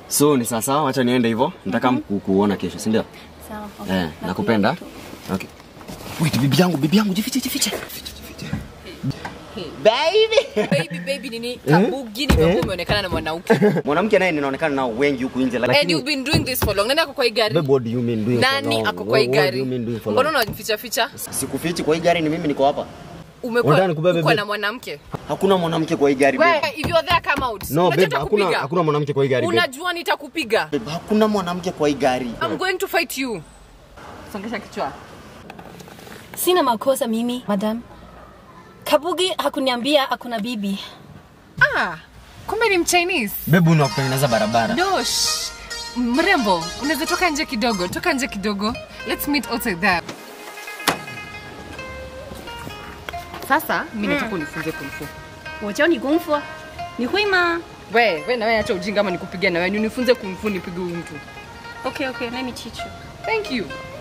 So ni sasa, wacha niende hivyo. Nataka mm kuona kesho, si ndio? Sawa. okay. Eh, nakupenda. Okay. Wait, bibi yangu, bibi yangu, jifiche, jifiche. Baby. baby baby nini kabugi nimekuwa umeonekana na mwanamke Mwanamke naye ninaonekana nao wengi huku nje and lakini you've been doing this for long nani ako kwa hii gari Babe, what do you mean doing for nani long? ako kwa hii What- what gari do you mean doing for mbona long? unajificha ficha Sikufichi kwa hii gari ni mimi niko hapa. umekuwa Unataka nikubebe, uko babe? na mwanamke Hakuna mwanamke kwa hii gari. babe. Wewe, if you're there come out No, Unajua babe, hakuna nitakupiga. hakuna mwanamke kwa hii gari. babe. unajua nitakupiga Babe, hakuna mwanamke kwa hii gari. I'm going to fight you songesha kichwa Sina makosa mimi, madam. Kabugi hakuniambia hakuna bibi. ah kumbe ni mchinese Babe, unakutengeneza barabara. dosh mrembo unaweza toka nje kidogo toka nje kidogo let's meet outside there sasa mi nataka unifunze kumfu 我教你功夫，你会吗 we we nawe acha ujinga ama nikupigia nawe niunifunze kumfu nipige huyu mtu Okay, okay, let me teach you. thank you